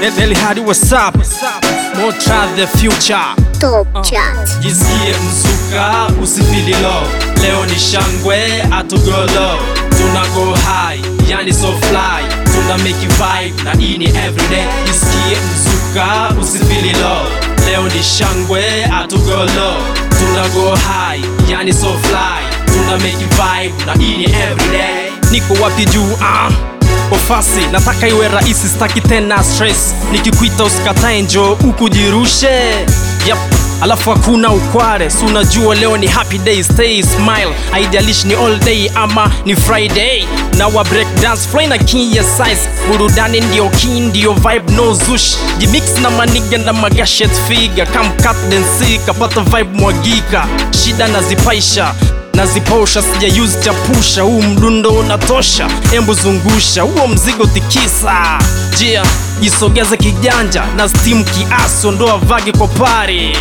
Nelly Hadi what's up? More try the future. Top Chat. Jisikie mzuka, usifili low. Leo ni shangwe, atugolo. Tuna go high, yani so fly. Tuna make it vibe, na hii ni everyday. Jisikie mzuka, usifili low. Leo ni shangwe, atugolo. Tuna go high, yani so fly. Tuna make it vibe, na hii ni everyday. Niko wapi juu, ah? ofasi nataka iwe rahisi staki tena stress nikikuita usikatae njo ukujirushe yep. alafu hakuna ukware si unajua leo ni happy day stay smile haijalishi ni all day ama ni friday na wa break dance fly na king ya size burudani ndio king ndio vibe no zush jimix na maniga na magashet figa kamkat densi kapata vibe mwagika shida nazipaisha naziposha sija use chapusha huu mdundo unatosha embu zungusha huo mzigo tikisa jia jisogeze kijanja na steam kiasi ondoa vagi kwa pari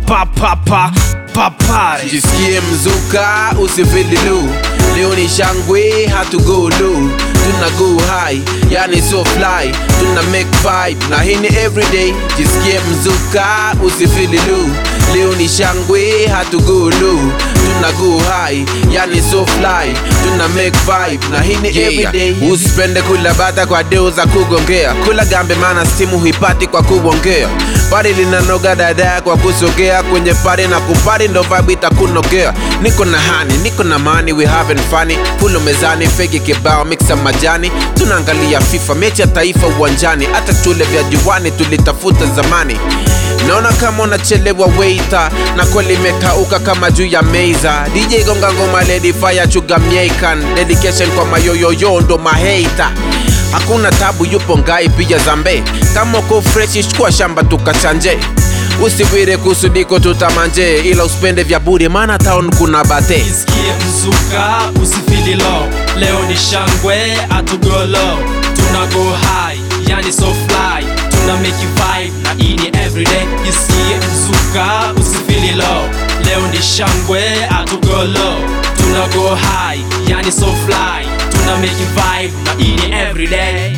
papapa papari jisikie mzuka usifili lu leo ni shangwe hatugolu tuna go high yani so fly tuna make vibe na hii ni everyday jisikie mzuka usifili lu leo ni shangwe hatugolu tuna go high yani so fly tuna make vibe na hii ni everyday usipende kula bata kwa deo za kugongea kula gambe mana stimu huipati kwa kuongea pari linanoga dada kwa kusogea kwenye pari na kupari ndo vibe itakunogea niko na hani niko na mani we having funny pulo mezani fegi kibao mixa majani tunaangalia fifa mechi ya taifa uwanjani hata chule vya juwani tulitafuta zamani naona kama unachelewa weita na kweli imekauka kama juu ya meiza dj gonga ngoma lady fire chuga miekan dedication kwa mayoyoyo ndo maheita hakuna tabu yupo ngai pija zambe kama uko freshi chukua shamba tukachanje usiwire kusudiko tutamanje ila usipende vya bure maana town kuna bate jisikie mzuka usifili low leo ni shangwe atugolo tuna go high yani so fly tuna make it vibe na hii ni everyday jisikie mzuka usifili low leo ni shangwe atugolo tuna go high yani so fly tuna make it vibe na hii ni everyday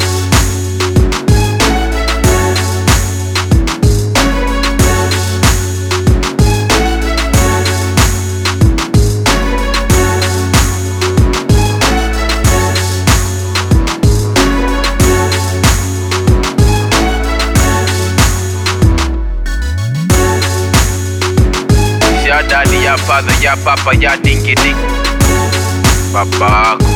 ya dadi ya father ya papa ya dingi ding babako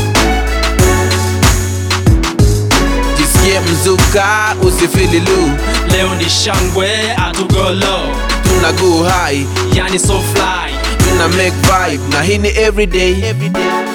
jisikie mzuka usifili lu leo ni shangwe atugolo tuna go high yani so fly tuna make vibe na hii ni everyday, everyday.